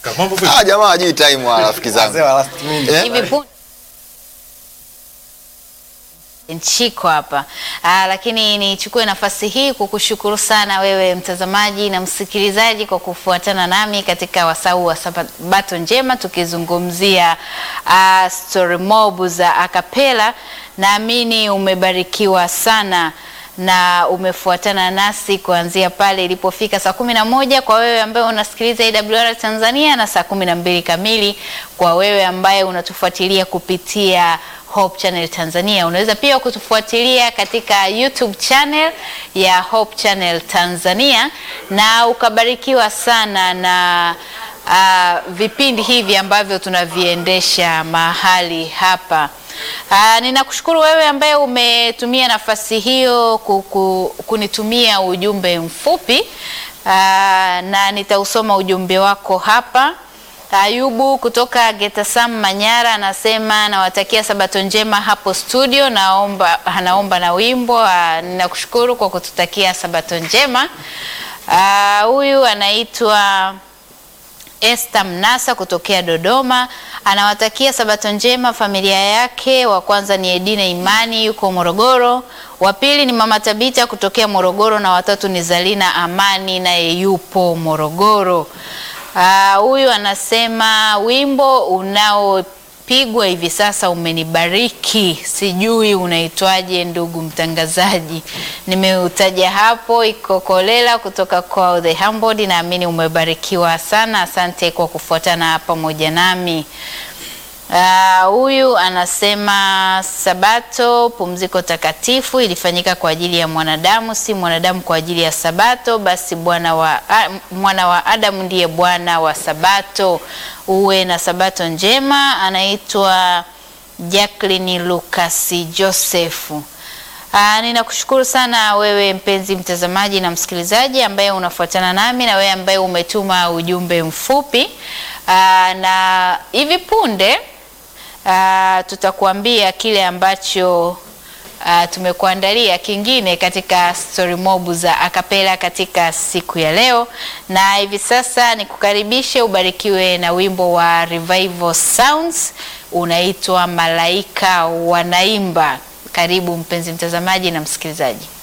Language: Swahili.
Kaka, mambo vipi? Ah, jamaa hajui time wa rafiki zangu. Wazee wa last minute. Eh? hivi punde nchiko hapa Aa, lakini nichukue nafasi hii kukushukuru sana wewe mtazamaji na msikilizaji kwa kufuatana nami katika wasau wa Sabato njema tukizungumzia uh, story mob za akapela. Naamini umebarikiwa sana na umefuatana nasi kuanzia pale ilipofika saa kumi na moja kwa wewe ambaye unasikiliza AWR Tanzania na saa kumi na mbili kamili kwa wewe ambaye unatufuatilia kupitia Hope Channel Tanzania. Unaweza pia kutufuatilia katika YouTube channel ya Hope Channel Tanzania na ukabarikiwa sana na uh, vipindi hivi ambavyo tunaviendesha mahali hapa. Uh, ninakushukuru wewe ambaye umetumia nafasi hiyo kuku, kunitumia ujumbe mfupi uh, na nitausoma ujumbe wako hapa. Ayubu kutoka Getasam Manyara anasema nawatakia sabato njema hapo studio, naomba anaomba na wimbo. Ah, Ninakushukuru kwa kututakia sabato njema. Ah, Huyu anaitwa Esther Mnasa kutokea Dodoma anawatakia sabato njema familia yake. Wa kwanza ni Edina Imani yuko Morogoro, wa pili ni mama Tabita kutokea Morogoro na watatu ni Zalina Amani naye yupo Morogoro. Ah, Huyu anasema wimbo unaopigwa hivi sasa umenibariki, sijui unaitwaje ndugu mtangazaji. Nimeutaja hapo, iko Kolela kutoka kwa The Humbled. Naamini umebarikiwa sana, asante kwa kufuatana pamoja nami. Ah, Huyu anasema Sabato pumziko takatifu ilifanyika kwa ajili ya mwanadamu, si mwanadamu kwa ajili ya Sabato. Basi bwana wa a, mwana wa Adamu ndiye bwana wa Sabato. Uwe na Sabato njema. Anaitwa Jacqueline Lucas Josefu. Aa, ninakushukuru sana wewe mpenzi mtazamaji na msikilizaji ambaye unafuatana nami na wewe ambaye umetuma ujumbe mfupi. Aa, na hivi punde aa, tutakuambia kile ambacho uh, tumekuandalia kingine katika story mob za akapela katika siku ya leo, na hivi sasa nikukaribishe ubarikiwe na wimbo wa Revival Sounds unaitwa Malaika Wanaimba. Karibu mpenzi mtazamaji na msikilizaji.